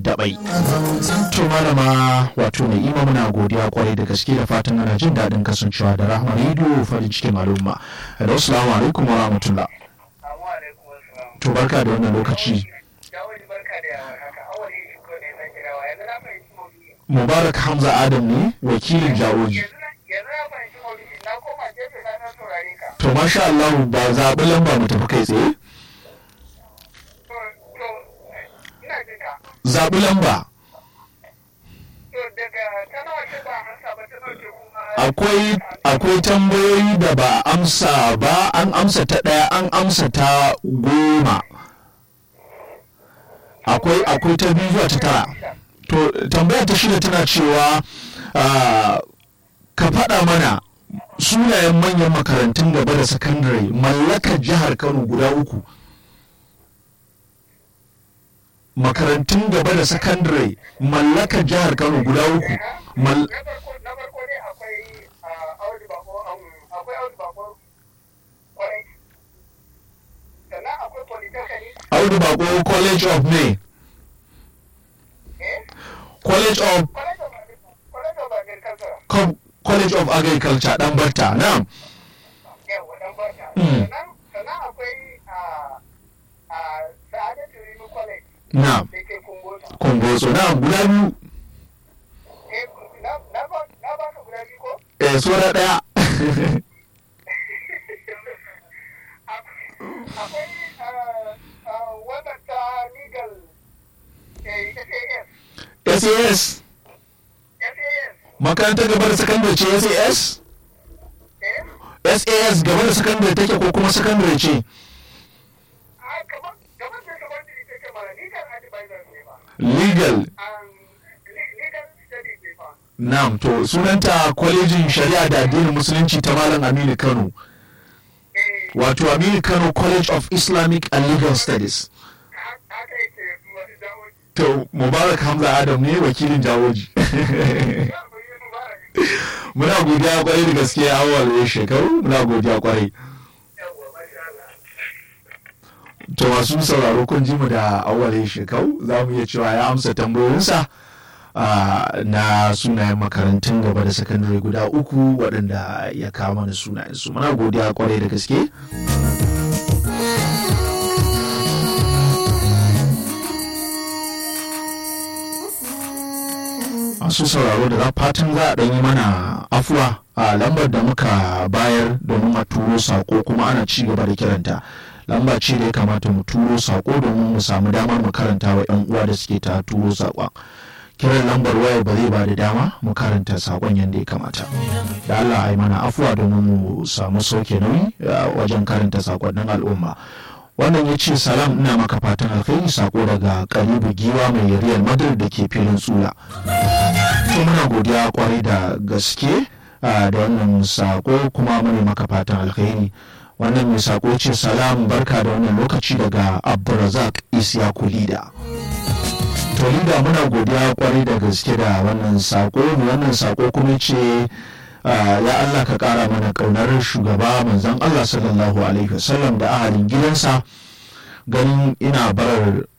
dabai to malama wato mai ima muna godiya kwarai da gaske da fatan ana jin daɗin kasancewa da rahama rediyo farin cikin al'umma da assalamu alaikum wa rahmatullah to barka da wannan lokaci mubarak hamza adam ne wakilin jawoji to masha Allah ba zaɓi lamba mu tafi kai tsaye zaɓi lamba akwai akwai tambayoyi da ba amsa ba an amsa ta ɗaya an amsa ta goma akwai akwai ta biyu zuwa ta tara to tambaya ta shida tana cewa ka faɗa mana sunayen manyan makarantun gaba da sakandare mallakar jihar kano guda uku makarantun gaba da sakandare mallakar jihar kano guda uku audu bako college of may college of college of agriculture dan barta na'am na'am kumbotso na'am guda biyu eh sura daya SAS makarantar gaba da sakandare ce SAS? SAS gaba da sakandare take ko kuma sakandare ce? Legal. Na'am to sunanta kwalejin shari'a da addinin musulunci ta Malam Aminu Kano. Wato Aminu Kano College of Islamic and Legal Studies. To Mubarak Hamza Adam ne wakilin jawoji. muna godiya kwarai da gaske awal shekaru muna godiya kwarai to masu sauraro kun ji mu da awal shekaru za mu iya cewa ya amsa tambayoyinsa na sunayen makarantun gaba da sakandare guda uku waɗanda ya kama da sunayensu muna godiya kwarai da gaske masu sauraro da fatan za a ɗanyi mana afuwa a lambar da muka bayar domin a turo sako kuma ana ci gaba da kiranta lamba ce da ya kamata mu turo sako domin mu samu damar mu karanta wa 'yan uwa da suke ta turo sakon kiran lambar wayar ba zai ba da dama mu karanta sakon yadda ya kamata da Allah a yi mana afuwa domin mu samu sauke nauyi wajen karanta sakonnin al'umma wannan ya ce salam ina maka fatan alkhairi sako daga karibu giwa mai real madrid da ke filin tsula to muna godiya kwarai da gaske da wannan sako kuma mune maka fatan alkhairi wannan mai sako ce salam barka da wannan lokaci daga abdulrazak isyaku lida to lida muna godiya kwarai da gaske da wannan sako wannan sako kuma ce Uh, ya Allah ka kara mana kaunar shugaba manzon Allah sallallahu alaihi wasallam da ahalin gidansa ganin ina barar